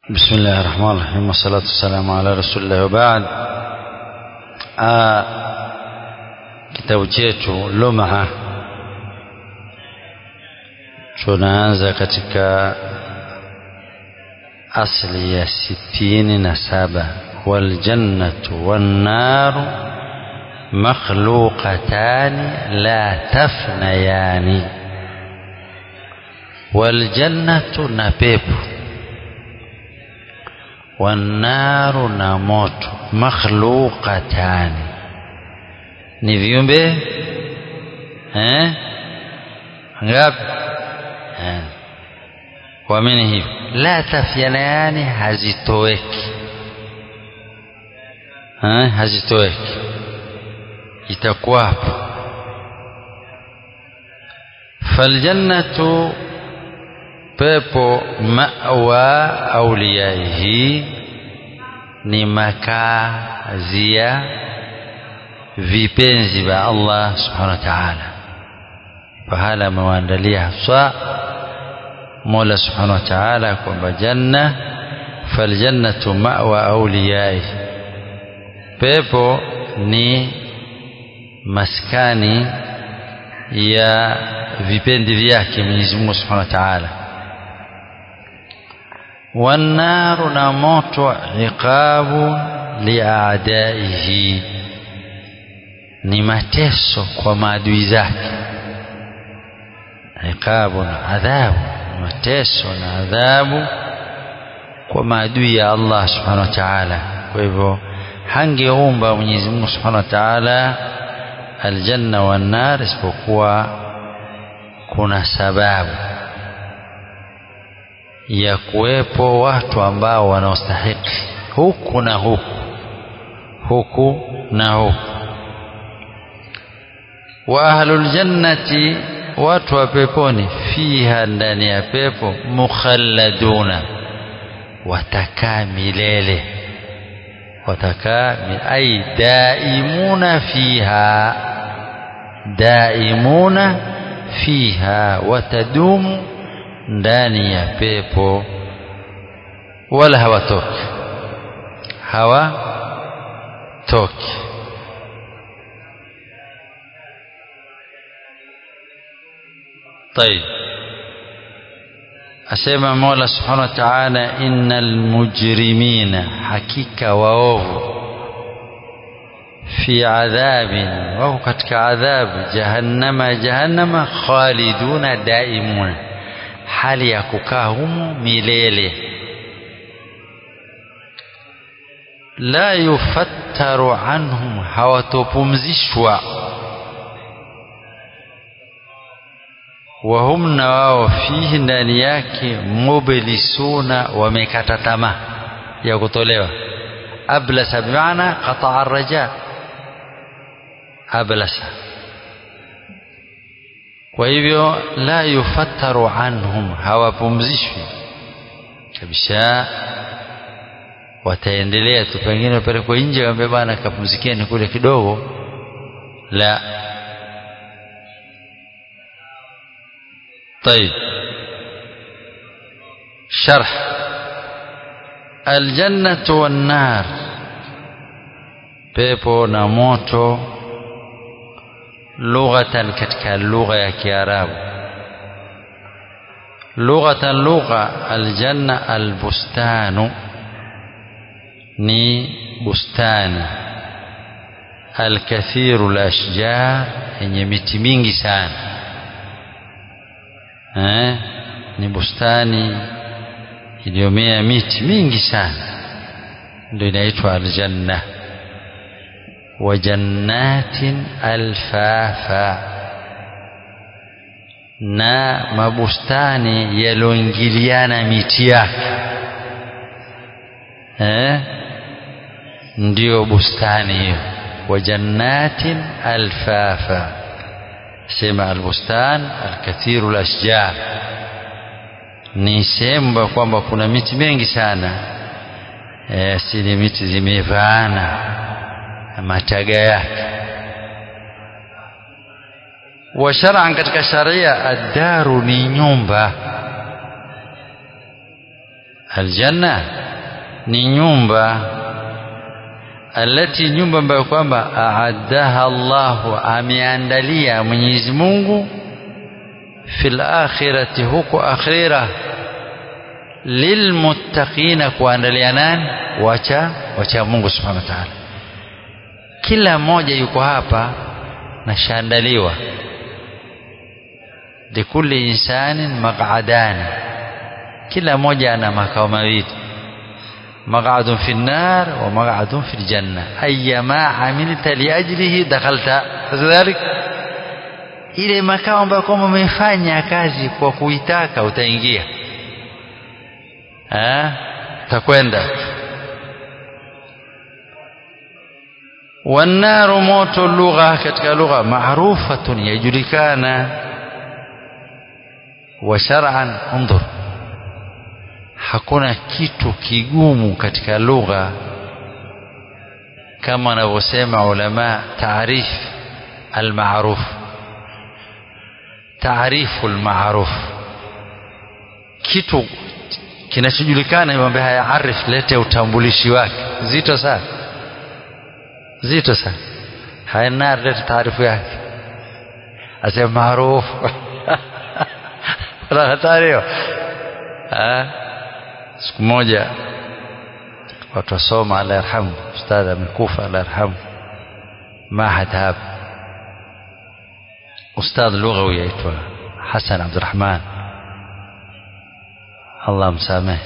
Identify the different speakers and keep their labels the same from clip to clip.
Speaker 1: بسم الله الرحمن الرحيم والصلاة والسلام على رسول الله وبعد kitabu chetu Lumha tunaanza katika asli ya sitini na saba waljannatu wannaru makhluqatani la tafnayani waljannatu na pepo wannaru na moto makhluqatani ni viumbe eh ngapi eh kuamini hivyo la tafyanayani hazitoweki eh hazitoweki itakuwapo faljannatu pepo mawa auliyaihi ni makazi ya vipenzi vya Allah subhanahu wa ta'ala pahala amewaandalia haswa Mola subhanahu wa ta'ala kwamba janna faljannatu ma'wa auliyai pepo ni maskani ya vipendi vyake Mwenyezi Mungu subhanahu wa ta'ala wannaru na moto iqabu liadaihi ni mateso kwa maadui zake iqabu na adhabu mateso na adhabu kwa maadui ya Allah subhanahu wa ta'ala kwa hivyo hangeumba Mwenyezi Mungu subhanahu wa ta'ala aljanna wan nar isipokuwa kuna sababu ya kuwepo watu ambao wanaostahiki huku na huku huku na huku wa ahlul jannati watu wa peponi fiha ndani ya pepo mukhalladuna watakaa milele watakaa ay daimuna fiha daimuna fiha watadumu ndani ya pepo wala hawatoki hawatoki طيب asema Mola Subhanahu wa Ta'ala innal mujrimina hakika waovu fi adhabin wako katika adhabu jahannama jahannama khaliduna daimuna hali ya kukaa humo milele la yufattaru anhum hawatopumzishwa wahum na wao fihi ndani yake mublisuna wamekata tamaa ya kutolewa ablasa bimaana qataa raja ablasa kwa hivyo la yufattaru anhum hawapumzishwi kabisa wataendelea tu pengine wapelekwe nje waambie bana kapumzikeni kule kidogo la طيب شرح الجنة والنار pepo na moto lughatan katika lugha ya Kiarabu lughatan lugha aljanna albustanu ni bustani alkathiru alashjar yenye miti mingi sana eh ni bustani iliyomea miti mingi sana ndio inaitwa aljanna wa jannatin alfafa na mabustani yaloingiliana miti yake eh ndio bustani hiyo wa jannatin alfafa sema albustan alkathiru alashjar ni sehemu kwamba kuna miti mingi sana e, sili miti zimevaana mataga yake wa shar'an katika sharia ad-daru ni nyumba aljanna ni nyumba alati nyumba ambayo kwamba aaddaha Allahu ameandalia Mwenyezi Mungu fil akhirati huko akhira lilmuttaqina kuandalia nani wacha wacha Mungu subhanahu wa ta'ala kila mmoja yuko hapa na shaandaliwa likulli insanin maq'adani kila mmoja ana makao mawili مقعد في النار ومقعد في الجنة أيما عملت لأجله دخلت كذلك ile makao ambayo kwamba umefanya kazi kwa kuitaka utaingia utakwenda wannaru moto lugha katika lugha maarufatun yajulikana wa shar'an undur hakuna kitu kigumu katika lugha kama wanavyosema ulama taarif almaruf taarifu almaruf kitu kinachojulikana imwambia haya arif lete utambulishi wake zito sana zito sana haya nar lete taarifu yake asema maarufu wala hatari hiyo siku moja watu wasoma Allah yarhamu ustadha amekufa Allah yarhamu mahad hapa ustadh lughawi yaitwa Hassan Abdurrahman Allah msamehe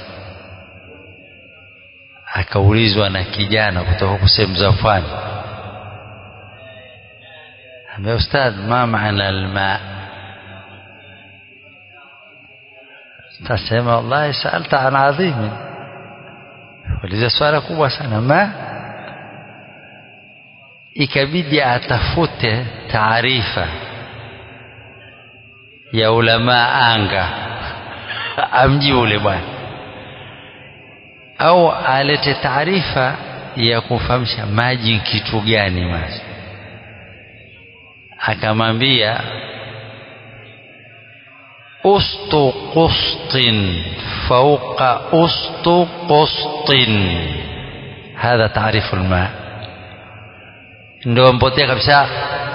Speaker 1: akaulizwa na kijana kutoka huko sehemu za pwani ambia ustadh ma maana alma tasema wallahi saalta an adhimin uliza swala kubwa sana ma ikabidi atafute taarifa ya ulama anga amji ule bwana au alete taarifa ya kufahamisha maji kitu gani maji akamwambia أسط قسط فوق أسط قسط هذا تعريف الماء ndio mpotea kabisa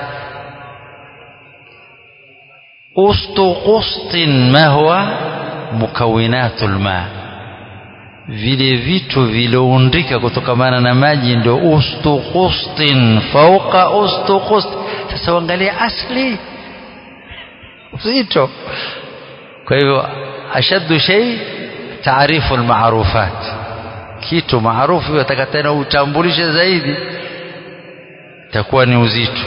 Speaker 1: ustu qustin ma huwa mukawinatul ma vile vitu viloundika kutokamana na maji ndio ustu qustin fauqa ustu qust sasa uangalia asli uzito kwa hivyo ashaddu shay taarifu almarufat kitu maarufu yataka tena utambulishe zaidi itakuwa ni uzito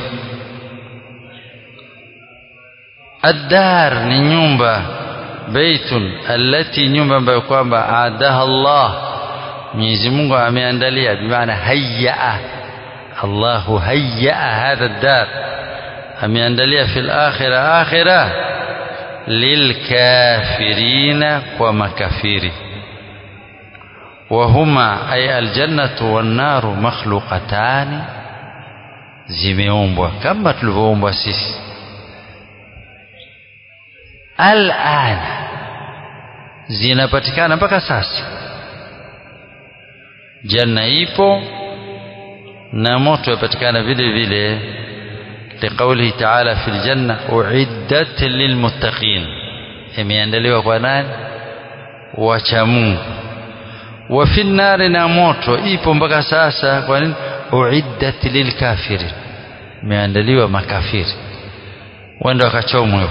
Speaker 1: الدار ni nyumba baitun allati nyumba ambayo kwamba aadaha Allah Mwenyezi Mungu ameandalia bimaana hayyaa Allahu hayyaa hadha ad-dar ameandalia fil akhirah akhirah lilkafirina kwa makafiri وهما أي الجنة والنار مخلوقتان zimeumbwa kama tulivyoumbwa sisi al'an zinapatikana mpaka sasa janna ipo na moto yapatikana vile vile liqaulihi ta'ala fil janna uiddat lilmuttaqin imeandaliwa kwa nani wacha Mungu wa fi nari na moto ipo mpaka sasa kwa nini uiddat lilkafirin imeandaliwa makafiri wenda wakachomwe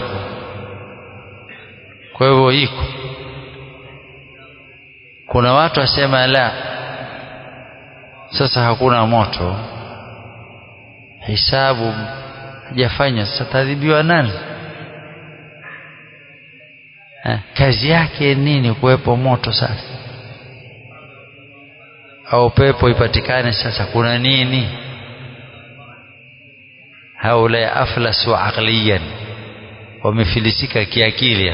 Speaker 1: kwa hivyo iko kuna watu wasema la sasa hakuna moto hisabu hajafanya sasa tadhibiwa nani ha, kazi yake nini kuwepo moto sasa au pepo ipatikane sasa kuna nini haula aflasu aqliyan wamefilisika kiakili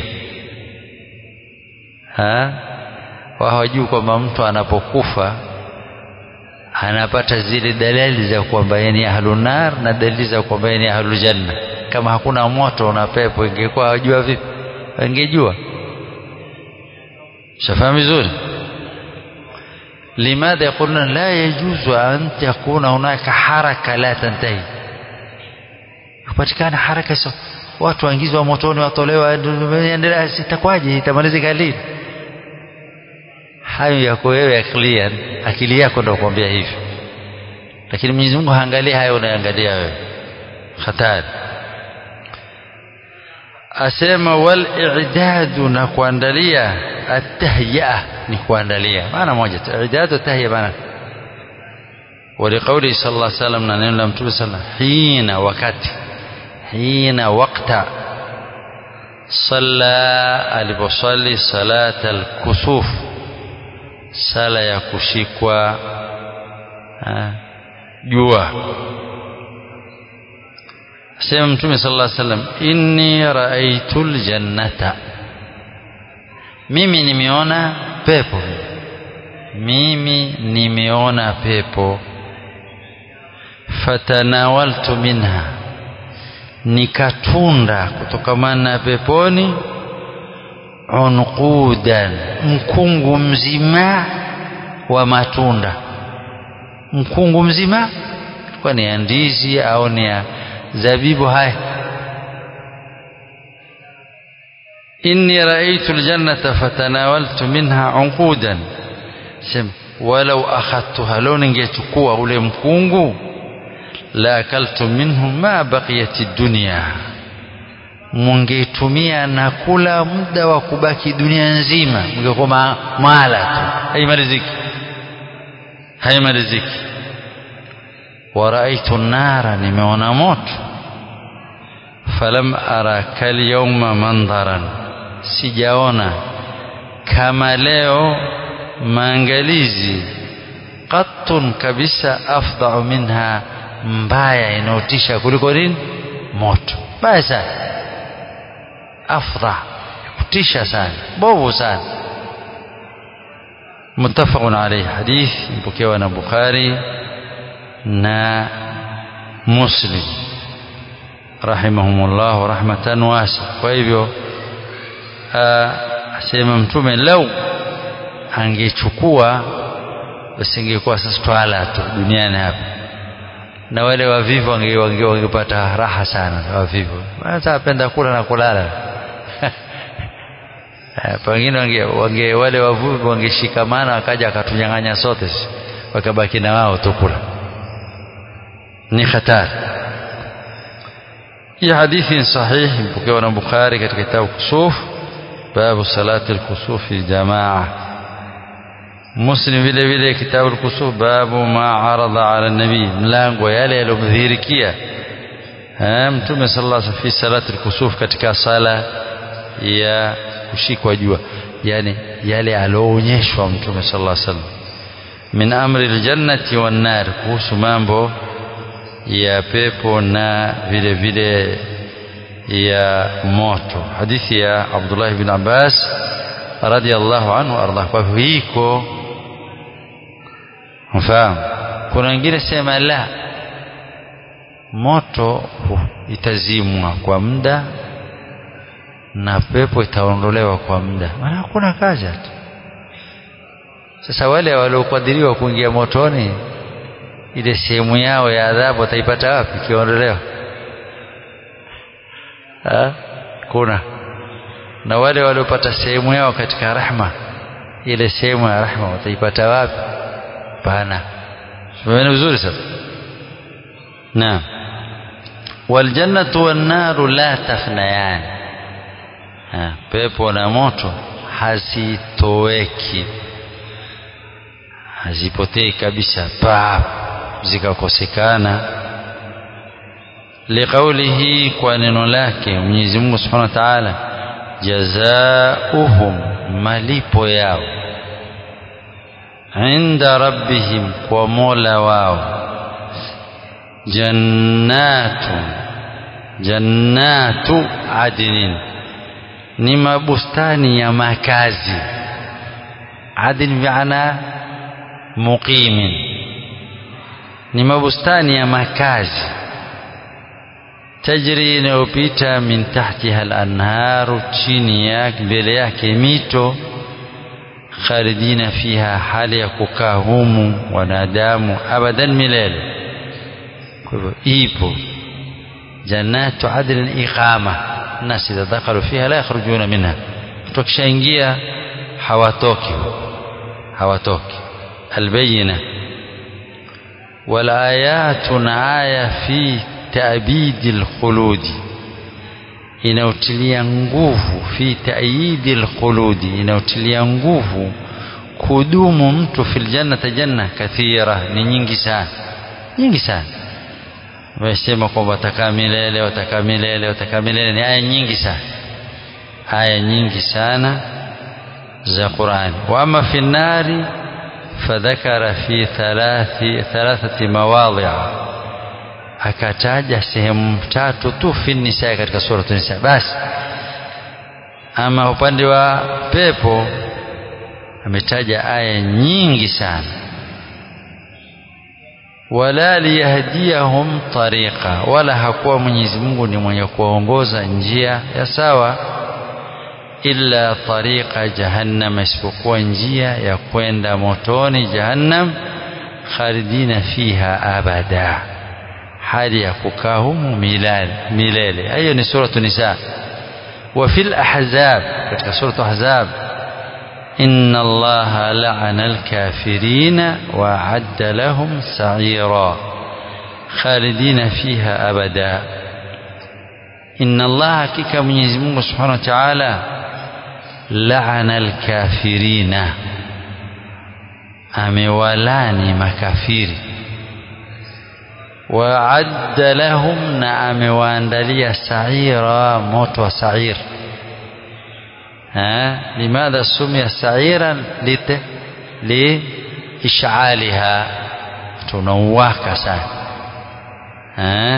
Speaker 1: ha hawajui kwamba mtu anapokufa anapata zile dalili za kwamba yeye ni ahlunar na dalili za kwamba yeye ni ahlul janna kama hakuna moto na pepo ingekuwa wajua vipi wangejua shafahamu vizuri لماذا يقولون لا يجوز أن تكون هناك حركة لا تنتهي kupatikana haraka so watu waingizwa motoni watolewa endelea sitakwaje itamalizika lini hayo yako wewe akili akili yako ndio kuambia hivyo lakini Mwenyezi Mungu haangalia hayo unaangalia wewe hatari asema wal i'dadu na kuandalia atahya ni kuandalia maana moja tu i'dadu tahya maana ولقوله صلى الله عليه وسلم na neno la mtume sana hina wakati hina wakta salla aliposali salata alkusuf sala ya kushikwa jua sema mtume sallallahu alaihi wasallam inni raaitul jannata mimi nimeona pepo mimi nimeona pepo fatanawaltu minha nikatunda kutokamana na peponi unqudan mkungu mzima wa matunda mkungu mzima kwa ni ya ndizi au ni ya zabibu haya inni raaitu aljannata fatanawaltu minha unqudan sema walau akhadtuha law ningechukua ule mkungu la akaltu minhu ma baqiyat dunya mungeitumia na kula muda wa kubaki dunia nzima mngekuwa mala tu haimaliziki haimaliziki ورأيت النار نمون موت فلم أرى كاليوم منظرا sijaona kama leo maangalizi qattun kabisa afdau minha mbaya inayotisha kuliko nini moto mbaya sana afdha kutisha sana bovu sana muttafaqun alayhi hadith mpokewa na bukhari na muslim rahimahumullah rahmatan wasi kwa hivyo asema mtume lau angechukua basi ingekuwa sasa twala tu duniani hapa na wale wavivu wangepata raha sana wavivu sasa apenda kula na kulala pengine wange, wange wale wavuvi wangeshikamana wakaja wakatunyang'anya sote wakabaki na wao tukula ni hatari hii hadithi ni sahihi mpokewa na Bukhari katika kitabu Kusuf babu salati al-kusufi jamaa Muslim vile vile kitabu al-kusuf babu ma arada ala nabii mlango yale yaliyomdhihirikia mtume sallallahu alaihi wasallam fi salati al-kusuf katika sala ya kushikwa jua yani yale alioonyeshwa mtume sallallahu alaihi wasallam min amri al-jannati wan nar kuhusu mambo ya pepo na vile vile ya moto hadithi ya Abdullah ibn Abbas radiyallahu anhu arda kwa hiko mfahamu kuna wengine sema la moto itazimwa kwa muda na pepo itaondolewa kwa muda maana hakuna kazi hata sasa wale waliokadiriwa kuingia motoni ile sehemu yao ya adhabu wataipata wapi ikiondolewa kuna na wale waliopata sehemu yao katika rahma ile sehemu ya rahma wataipata wapi pana ni vizuri sasa naam waljannatu wannaru la tafnayan pepo na moto hazitoweki hazipotei kabisa pa zikakosekana liqaulihi kwa neno lake Mwenyezi Mungu Subhanahu wa Ta'ala jazaohum malipo yao inda rabbihim kwa Mola wao jannatu jannatu adnin ni mabustani ya makazi adn maana muqimin ni mabustani ya makazi tajri inayopita min tahtiha al-anharu chini yake mbele yake mito khalidina fiha hali ya kukaa humu wanadamu abadan milele kwa hivyo ipo jannatu adlin iqama الناس إذا دخلوا فيها لا يخرجون منها tukishaingia hawatoki hawatoki albayina والآيات آية في تأبيد الخلود inautilia nguvu fi taayidi alkhuludi inautilia nguvu kudumu mtu fil jannati janna kathira ni nyingi sana nyingi sana wamesema kwamba watakaa milele watakaa milele watakaa milele ni aya nyingi sana aya nyingi sana za Qur'ani wa ama fi nari fadhakara fi thalathi thalathati mawadhi'a akataja sehemu tatu tu fi nisa katika sura nisa basi ama upande wa pepo ametaja aya nyingi sana wala liyahdiyahum tariqa wala hakuwa Mwenyezi Mungu ni mwenye kuwaongoza njia ya sawa illa tariqa jahannam isipokuwa njia ya kwenda motoni jahannam khalidina fiha abada hali ya kukaa humu milele hiyo ni suratu nisa wa fil ahzab katika suratu ahzab إن الله لعن الكافرين وأعد لهم سعيرا خالدين فيها أبدا إن الله كيك من يزمون سبحانه وتعالى لعن الكافرين أموالاني مكافير وعد لهم نعم واندلي سعيرا موت وسعير ها لماذا سمي سعيرا لت لإشعالها تنوهك سعير ها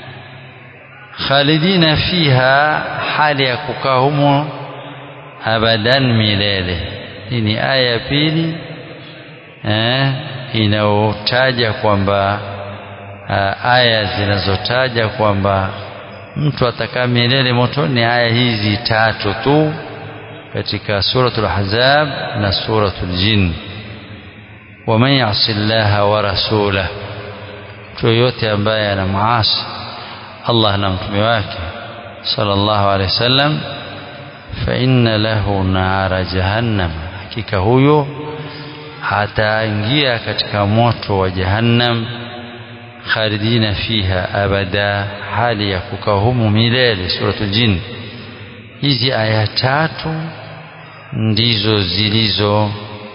Speaker 1: خالدين فيها حال يكوكاهم أبدا ميلele hii ni aya ya pili eh, inayotaja kwamba aya zinazotaja kwamba mtu atakaa milele motoni ni aya hizi tatu tu katika suratul ahzab na suratul jin waman yasi llaha wa rasulah mtu yoyote ambaye anamaasi Allah na mtume wake sallallahu alaihi wasallam fa inna lahu nara jahannam hakika huyo ataingia katika moto wa jahannam khalidina fiha abada hali ya kukaa humu milele suratul jin hizi aya tatu ndizo zilizo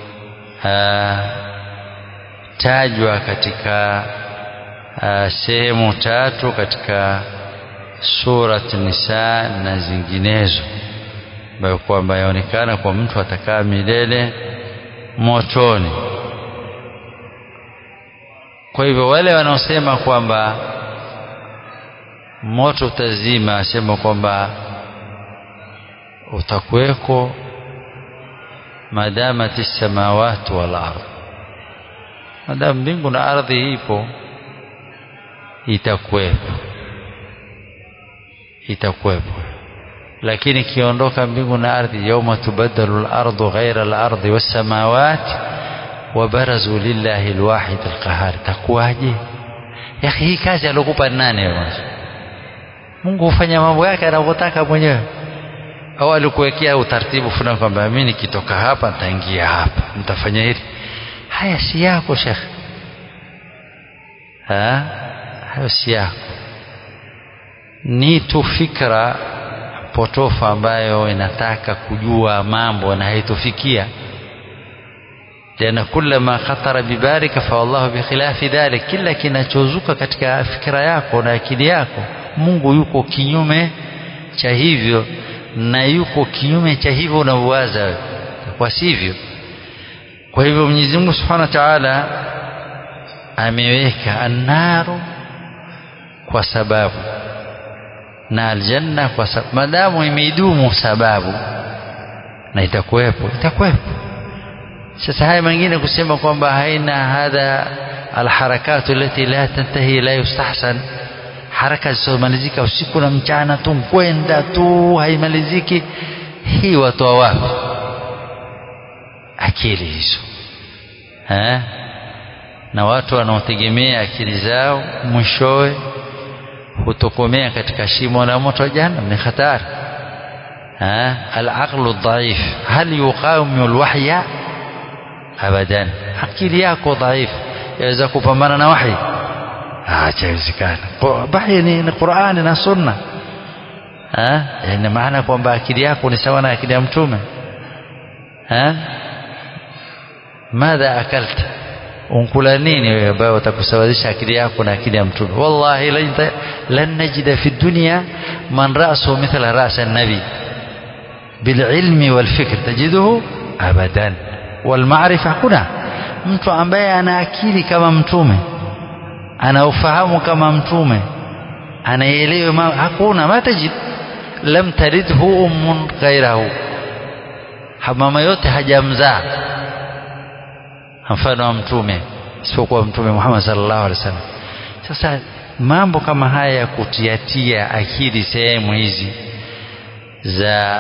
Speaker 1: tajwa katika sehemu tatu katika surat nisa na zinginezo ambayo kwamba yaonekana kwa mtu atakaa milele motoni kwa hivyo wale wanaosema kwamba moto utazima asema kwamba utakuweko madamati samawati wal ardh madamu mbingu na ardhi ipo itakuwepo itakuwepo lakini ikiondoka mbingu na ardhi yauma tubaddalu al-ardu ghayra al-ardi was-samawati wa barazu lillahi al-wahid al-qahhar takuwaje ya hii kazi alokupa nani wewe Mungu hufanya mambo yake anavyotaka mwenyewe au alikuwekea utaratibu fulani kwamba mimi nikitoka hapa nitaingia hapa nitafanya hili haya si yako shekhe ha hayo si yako ni tu fikra potofu ambayo inataka kujua mambo na haitofikia tena kullama khatara bibarika fa wallahu bikhilafi dhalik kila kinachozuka katika fikra yako na akili yako Mungu yuko kinyume cha hivyo na yuko kinyume cha hivyo unavyowaza kwa sivyo kwa hivyo Mwenyezi Mungu Subhanahu wa Ta'ala ameweka annaru kwa sababu na aljanna kwa sababu madamu imeidumu sababu na itakuwepo itakuwepo sasa haya mengine kusema kwamba haina hadha alharakatu allati la tantahi la yustahsan haraka zisizomalizika usiku na mchana tu kwenda tu haimaliziki hii watoa wapi akili hizo eh? na watu wanaotegemea akili zao mwishowe hutokomea katika shimo la moto wa jahannam ni hatari alaqlu dhaif hal yuqawimu alwahya abadan akili yako dhaifu yaweza kupambana na wahi hachawezekana wahi ni, ni qurani na sunna ina maana kwamba akili yako ni sawa na akili ya mtume madha akalta unkula nini wewe ambayo utakusawazisha akili yako na akili ya mtume wallahi lan najida fi dunya man ra'suhu mithla ra's an-nabi bililmi walfikr tajiduhu abadan walmaarifa hakuna mtu ambaye ana akili kama mtume ana ufahamu kama mtume anaelewa hakuna matajid lam talidhu ummun ghairahu mama yote hajamzaa mfano wa mtume isipokuwa mtume Muhammad sallallahu alaihi wasallam sasa mambo kama haya ya kutiatia akili sehemu hizi za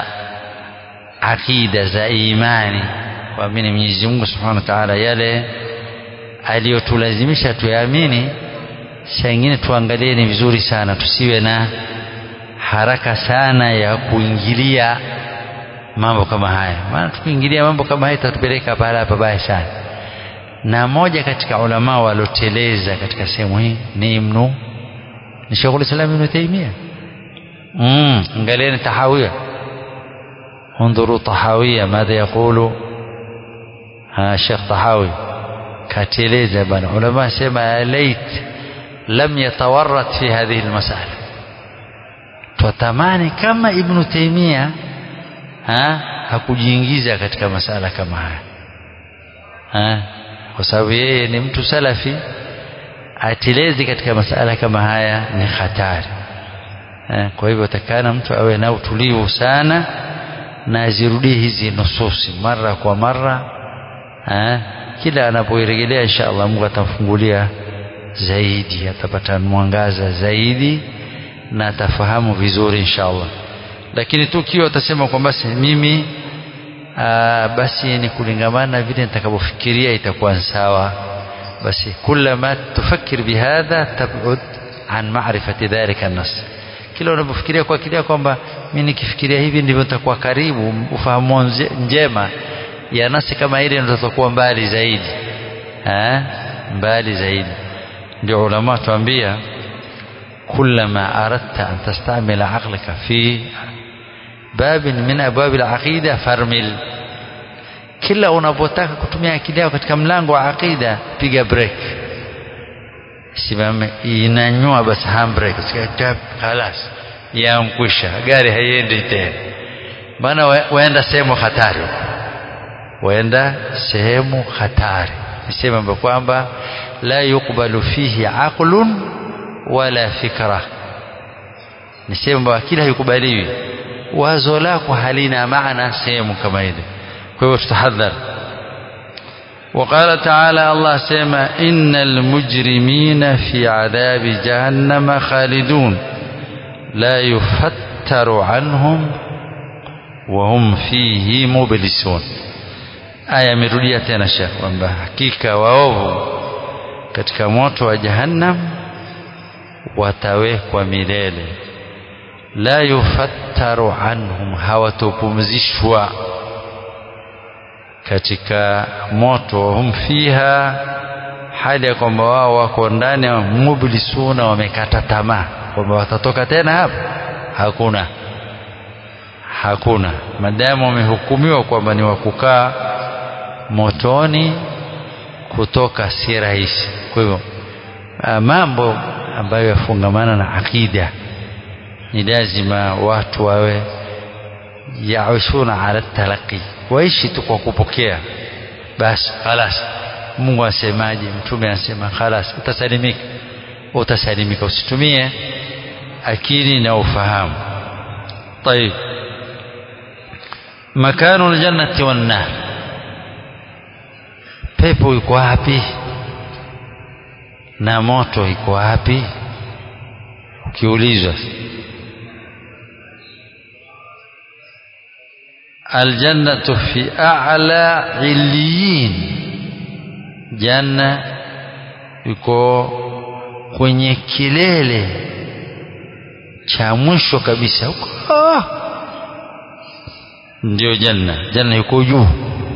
Speaker 1: akida za imani kuamini Mwenyezi Mungu Subhanahu wa Ta'ala yale aliyotulazimisha tuyaamini saa ingine tuangalie ni vizuri sana tusiwe na haraka sana ya kuingilia mambo kama haya maana tukiingilia mambo kama haya itatupeleka pahala pabaya sana na moja katika ulama walioteleza katika sehemu hii ni Ibnu ni Sheikhul Islam Ibn Taymiyyah mm angalieni tahawiyah انظروا طحاوية ماذا يقول ها الشيخ طحاوي كاتيليزا بنا علماء سما ليت لم يتورط في هذه المسألة تتماني كما ابن تيمية ها hakujiingiza katika masala kama haya ha? kwa sababu yeye ni mtu salafi atelezi katika masala kama haya ni hatari ha? kwa hivyo takana mtu awe na utulivu sana na azirudie hizi nususi mara kwa mara eh, kila anapoirejelea insha Allah Mungu atamfungulia zaidi atapata mwangaza zaidi na atafahamu vizuri insha Allah lakini tu kiwa atasema kwamba basi mimi aa, basi ni kulingamana na vile nitakavyofikiria itakuwa sawa basi kullama tufakir bihadha tabud an ma'rifati dhalika an-nas kila unapofikiria kwa akili kwamba mimi nikifikiria hivi ndivyo nitakuwa karibu ufahamu njema ya nasi kama ile ndio tutakuwa mbali zaidi eh mbali zaidi ndio ulama tuambia kullama aradta an tastamila aqlaka fi bab min abwab al-aqida farmil kila unapotaka kutumia akili yako katika mlango wa aqida piga break simame inanyua basi handbrake خلاص yankwisha gari haiendi tena maana waenda sehemu hatari waenda sehemu hatari nisema ambapo kwamba la yukbalu fihi aqlun wala fikra ni sehemu akili haikubaliwi wazo lako halina maana sehemu kama ile kwa hivyo tutahadhar وقال تعالى الله سيما إن المجرمين في عذاب جهنم خالدون لا يفتر عنهم وهم فيه مبلسون aya imerudia tena shekh kwamba hakika waovu katika moto wa jahannam watawekwa milele la yufattaru anhum hawatopumzishwa katika moto hum fiha hali ya kwamba wao wako ndani mublisuna wamekata tamaa kwamba watatoka tena hapa hakuna hakuna madamu wamehukumiwa kwamba ni wakukaa motoni kutoka si rahisi kwa hivyo mambo ambayo yafungamana na akida ni lazima watu wawe yaishuna ala talaqi waishi tu kwa kupokea basi khalas Mungu asemaje mtume anasema khalas utasalimika utasalimika usitumie akili na ufahamu طيب مكان الجنة والنار pepo iko wapi na moto iko wapi ukiulizwa aljannatu fi a'la illiyin janna yuko kwenye kilele cha mwisho kabisa huko ah! ndio janna janna yuko juu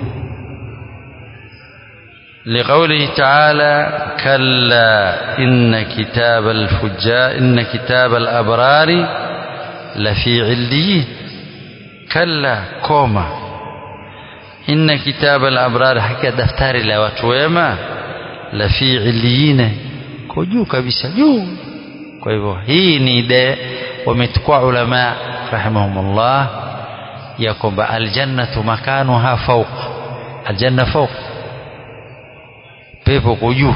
Speaker 1: لقوله تعالى كلا إن كتاب الفجار إن كتاب الأبرار لفي عليين كلا كوما إن كتاب الأبرار حكى دفتر لا وتويما لفي عليين كجو كبسة جو kwa hivyo hii ni de wamechukua ulama rahimahumullah ya kwamba aljannatu makanuha fawq aljanna fawq pepo kwa juu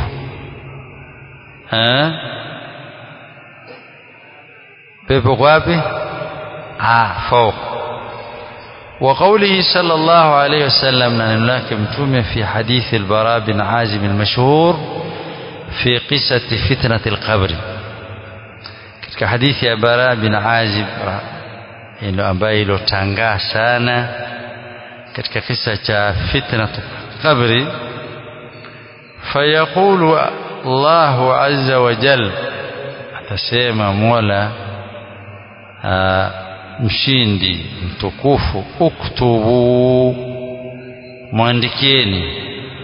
Speaker 1: pepo kwa wapi ah fawq وقوله صلى الله عليه وسلم نحن لك متومه في حديث البراء بن عازم المشهور في قصة فتنة القبر katika hadithi ya Bara bin Azib ilo ambayo ilotangaa sana katika kisa cha fitna qabri fayaqulu Allahu azza wa jal atasema Mola mshindi mtukufu uktubu mwandikieni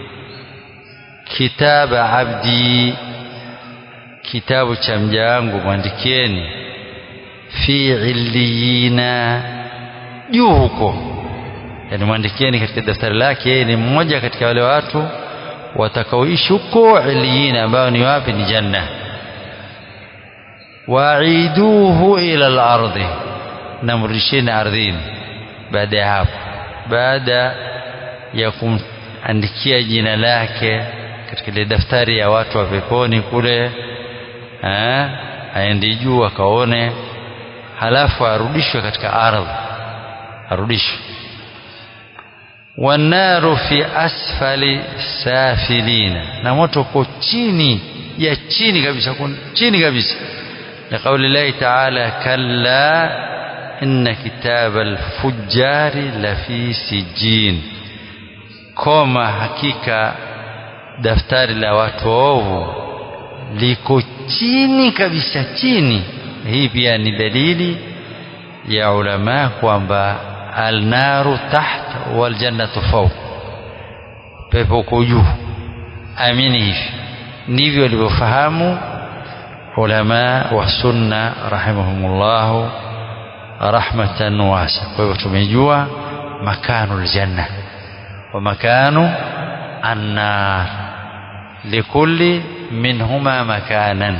Speaker 1: kitaba abdi kitabu cha mja wangu mwandikieni fi illiyina juu huko yani mwandikieni katika daftari lake yeye ni mmoja katika wale watu watakaoishi huko illiyina ambao ni wapi ni janna waiduhu ila al-ardi namrudisheni ardhini baada ya hapo baada ya kumandikia jina lake katika ile daftari ya watu wa peponi kule aende juu akaone halafu arudishwe katika ardhi arudishwe wanaru fi asfali safilina na moto uko chini ya chini kabisa chini kabisa لقول الله تعالى كلا إن كتاب الفجار لفي سجين كما حقيقة daftari la watu waovu liko chini kabisa chini hii pia ni dalili ya ulama kwamba alnaru taht waljannatu fawq pepo uko juu amini hivi ndivyo walivyofahamu ulama wa sunna rahimahumullahu rahmatan wasa kwa hivyo tumejua makanu aljanna wa makanu annar لكل منهما مكانا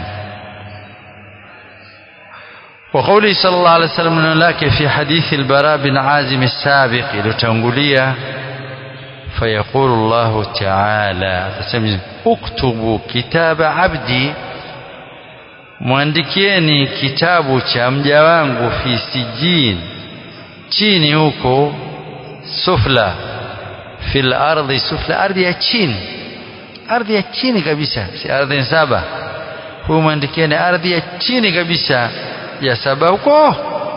Speaker 1: وقوله صلى الله عليه وسلم لك في حديث البراء بن عازم السابق لتنقلية فيقول الله تعالى اكتبوا كتاب عبدي mwandikieni kitabu cha mja wangu fi sijin chini huko sufla fil ardhi sufla ardhi ya chini ardhi ya chini kabisa si ardhi saba huyu mwandikieni ardhi ya chini kabisa ya saba huko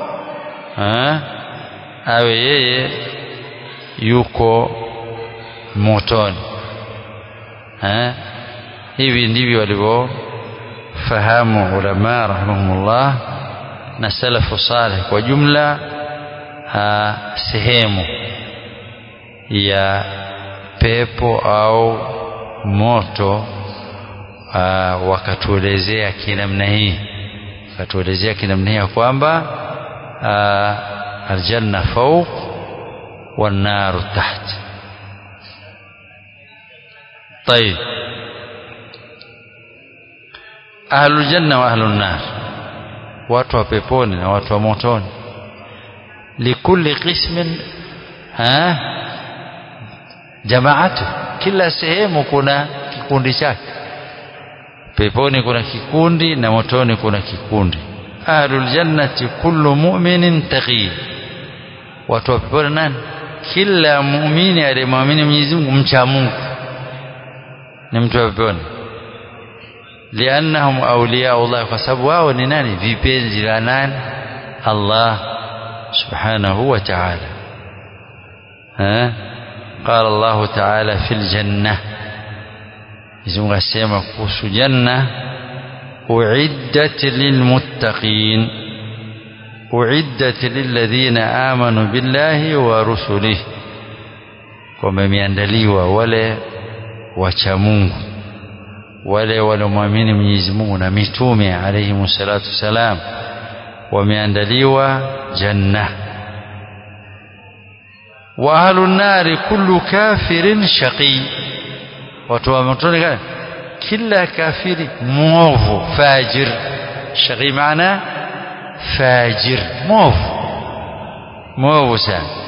Speaker 1: awe yeye yuko motoni ha? hivi ndivyo walivyofahamu ulama rahimahumullah na salafu saleh kwa jumla ha, sehemu ya pepo au moto aa, wakatuelezea kinamna hii wakatuelezea kinamna hii ya kwamba aljanna fawq wannaru taht طيب أهل الجنة وأهل النار watu wa peponi na watu wa motoni likulli qismin ha jamaatu kila sehemu kuna kikundi chake peponi kuna kikundi na motoni kuna kikundi ahlul jannati kullu mu'minin taqi watu wa peponi nani kila muumini aliyemwamini Mwenyezi Mungu mcha Mungu ni mtu wa peponi liannahum awliyaullah kwa sababu wao ni nani vipenzi la nani Allah subhanahu wa ta'ala ها قال الله تعالى في الجنة يزمغ السيما قوس جنة أعدت للمتقين أعدت للذين آمنوا بالله ورسله wameandaliwa wale wacha Mungu wale waliomwamini Mwenyezi Mungu na mitume alayhi salatu salam wameandaliwa janna wa ahlun nari kullu kafirin shaqi watu wa motoni kila kafiri mwovu fajir shaqi maana fajir mwovu mwovu sana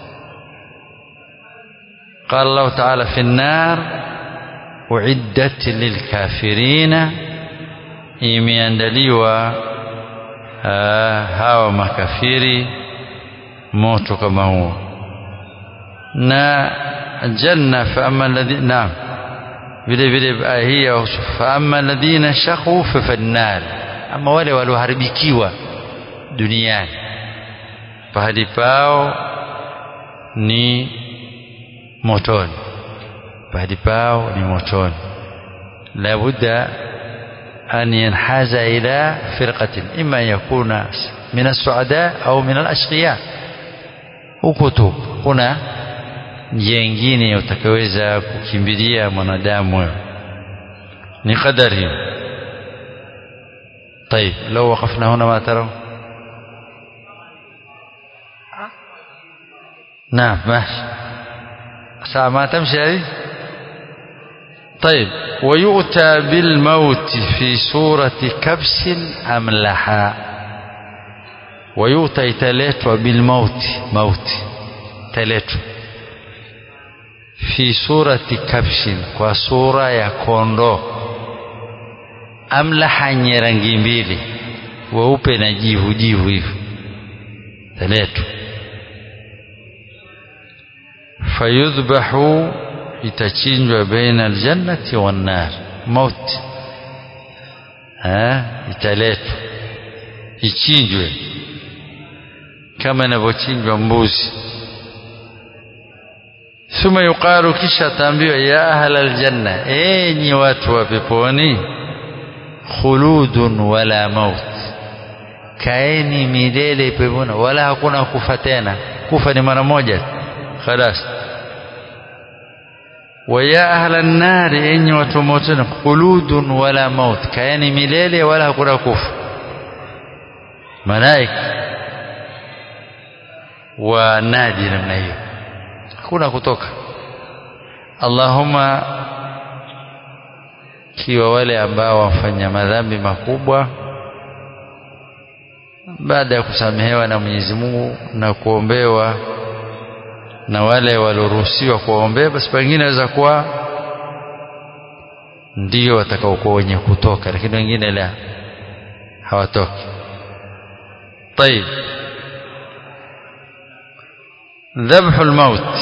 Speaker 1: قال الله تعالى في النار أعدت للكافرين imeandaliwa hawa makafiri moto kama huo na janna faama alladhina naam vile vile aya hii faama alladhina shaqu fa fannar ama wale walioharibikiwa duniani pahali pao ni motoni pahali pao ni motoni labudda an yanhaza ila firqatin imma yakuna min as-su'ada au min al-ashqiya huko tu kuna njia nyingine utakaweza kukimbilia mwanadamu ni qadari hiyo طيب لو وقفنا هنا ما ترون نعم ماشي ساعة ما تمشي هذه طيب ويؤتى بالموت في سورة كبس أملحا ويؤتى يتلاتوا بالموت موت تلاتوا في سورة كبش وسورة يكوندو أملحا نيرانجي mbili weupe na jivu jivu hivyo taletwa fayudhbahu itachinjwa baina aljannati wannar mauti italetwa ichinjwe kama inavyochinjwa mbuzi thumma yuqalu kisha ataambiwa ya ahla aljanna enyi watu wa peponi khuludun wala maut kaeni milele peponi wala hakuna kufa tena kufa ni mara moja خلاص ويا أهل النار إني وتموتون خلود ولا موت كأن مليلة ولا hakuna kufa malaika wanadi namna hiyo hakuna kutoka Allahumma kiwa wale ambao wafanya madhambi makubwa baada ya kusamehewa na Mwenyezi Mungu na kuombewa na wale walioruhusiwa kuwaombea basi pengine waweza kuwa ndio watakaokuwa wenye kutoka lakini wengine la hawatoki طيب ذبح الموت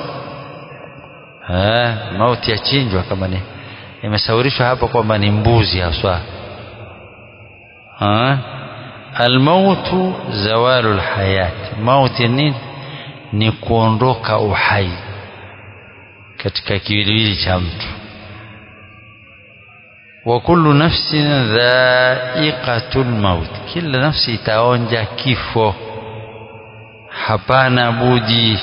Speaker 1: ha mauti yachinjwa kama ni imesaurishwa hapa kwamba ni mbuzi haswa ha almautu zawalu alhayat mauti nini ni kuondoka uhai katika kiwiliwili cha mtu wa kullu nafsin dha'iqatul maut kila nafsi itaonja kifo hapana budi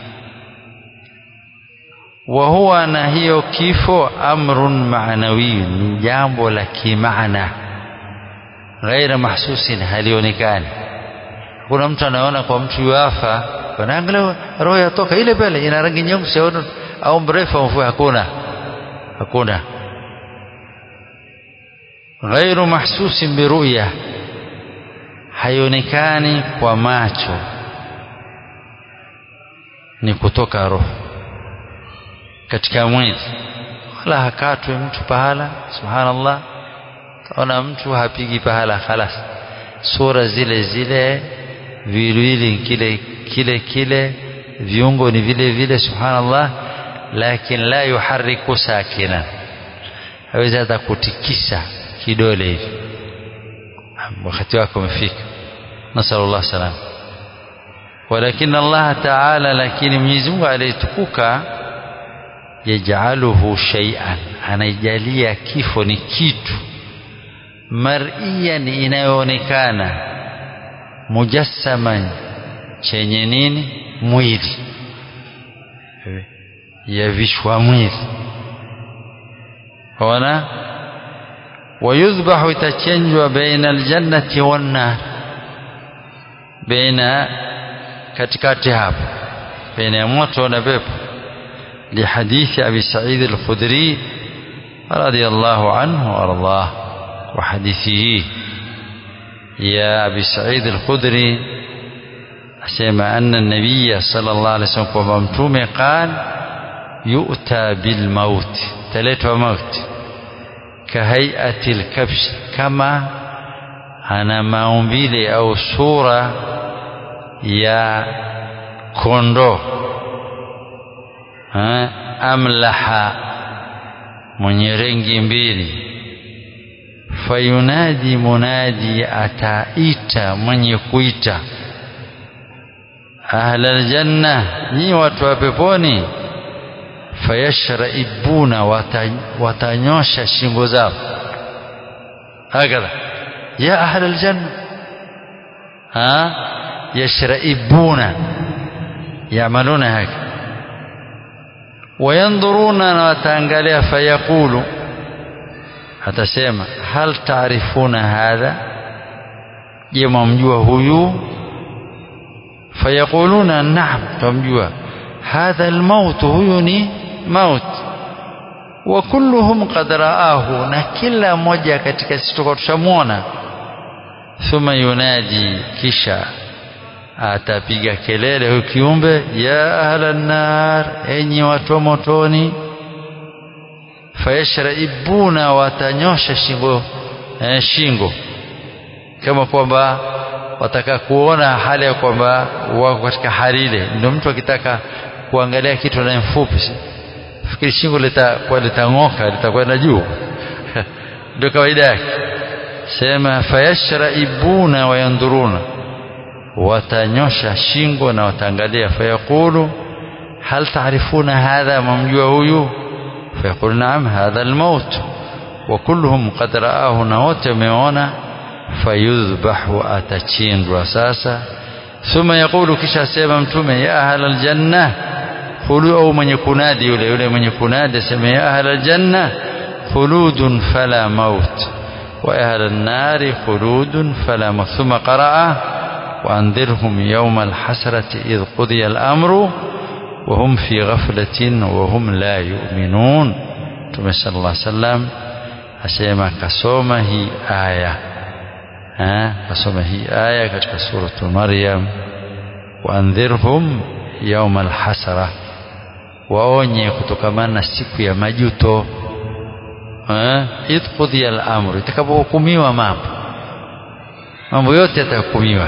Speaker 1: wa huwa na hiyo kifo amrun maanawi ni jambo la kimaana ghaira mahsusin halionekani kuna mtu anaona kwa mtu yuafa wanaangalia roho yatoka ile pale ina rangi nyeusi au mrefu au mfupi hakuna hakuna ghairu mahsusin biruya haionekani kwa macho ni kutoka roho katika mwili wala hakatwe mtu pahala subhanallah ona mtu hapigi pahala khalas sura zile zile viwili kile kile kile viungo ni vile vile subhanallah lakini la yuharriku sakina hawezi hata kutikisa kidole hivi wakati wako umefika nasallallahu salam walakin Allah ta'ala lakini Mwenyezi Mungu aliyetukuka yaj'aluhu shay'an anaijalia kifo ni kitu mar'iyan inayoonekana mujassaman chenye nini mwili yavishwa mwili ona wayudhbahu itachenjwa baina aljannati wannar baina katikati hapo baina ya moto na pepo لحديث أبي سعيد الخدري رضي الله عنه وأرضاه وحديثه يا أبي سعيد الخدري أسمع أن النبي صلى الله عليه وسلم وممتوم قال يؤتى بالموت تلت موت كهيئة الكبش كما أنا maumbile au sura ya kondoo amlaha mwenye rengi mbili fayunadi munadi ataita mwenye kuita ahla aljanna nyi watu wa peponi fayashraibuna watanyosha shingo zao hakadha ya ahla aljanna ha yashraibuna yamaluna haka wayandhuruna na wataangalia fayaqulu atasema hal taarifuna hadha je mwamjua huyu fayaquluna naam tumjua hadha almaut huyu ni maut wa kulluhum qad raahu na kila mmoja katika sisi tushamwona thumma yunadi kisha atapiga kelele huyu kiumbe ya ahla nar enyi watu wa motoni fayashraibuna watanyosha shingo eh, shingo kama kwamba wataka kuona hali ya kwamba wako katika hali ile ndio mtu akitaka kuangalia kitu na mfupi fikiri shingo litakuwa litang'oka litakwenda juu ndio kawaida yake sema fayashraibuna wayandhuruna watanyosha shingo na wataangalia fayaqulu hal taarifuna hadha mamjua huyu fayaqulu naam hadha almaut wa kulluhum qad raahu na wote wameona fayudhbahu atachinjwa sasa thumma yaqulu kisha sema mtume ya ahla aljanna khulu au mwenye kunadi yule yule mwenye kunadi asema ya ahla aljanna khuludun fala maut wa ahla an-nari khuludun fala maut thumma qaraa وأنذرهم يوم الحسرة إذ قضي الأمر وهم في غفلة وهم لا يؤمنون Mtume صلى الله عليه وسلم asema kasoma hii aya ha kasoma hii aya katika suratu Maryam waandhirhum yauma alhasara waonye kutokamana na siku ya majuto idh qudhiya al-amru itakapohukumiwa mambo mambo yote yatahukumiwa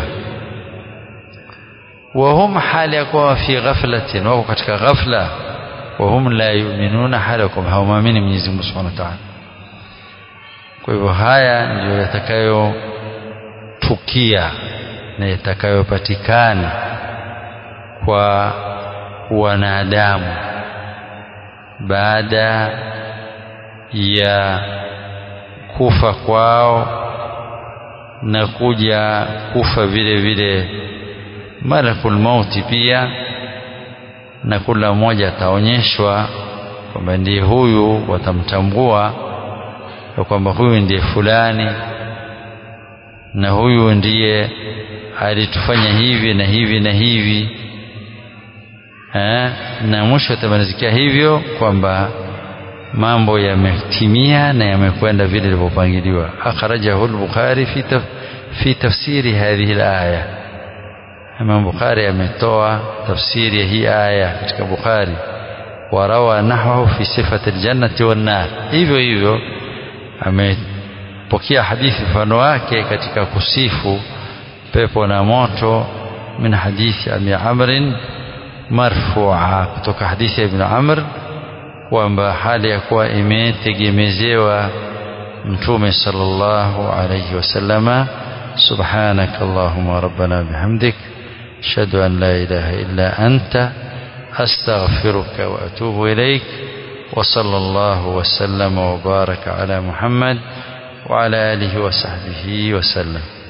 Speaker 1: وهم حال يكون في غفلة وهو katika غفلة وهم لا يؤمنون حال يكون hawamwamini Mwenyezi Mungu Subhanahu wa Ta'ala kwa hivyo haya ndiyo yatakayotukia na yatakayopatikana kwa wanadamu baada ya kufa kwao na kuja kufa vile vile malakul mauti pia na kila mmoja ataonyeshwa kwamba ndiye huyu watamtambua ya kwamba huyu ndiye fulani na huyu ndiye alitufanya hivi na hivi na hivi ha? na mwisho atamalizikia hivyo kwamba mambo yametimia na yamekwenda vile ilivyopangiliwa akhrajahu al-bukhari fi taf fi tafsiri hadhihi al-aya Imam Bukhari ametoa tafsiri ya hii aya katika Bukhari warawa nahwahu fi sifati aljannati wan nar hivyo hivyo amepokea hadithi mfano wake katika kusifu pepo na moto min hadithi Abi Amr marfu'a kutoka hadithi ya Ibn Amr kwamba hali ya kuwa imetegemezewa mtume sallallahu alayhi wasallama subhanaka allahumma rabbana bihamdik ashhadu an la ilaha illa anta astaghfiruka wa atubu ilaik وصلى الله وسلم وبارك على محمد وعلى آله وصحبه وسلم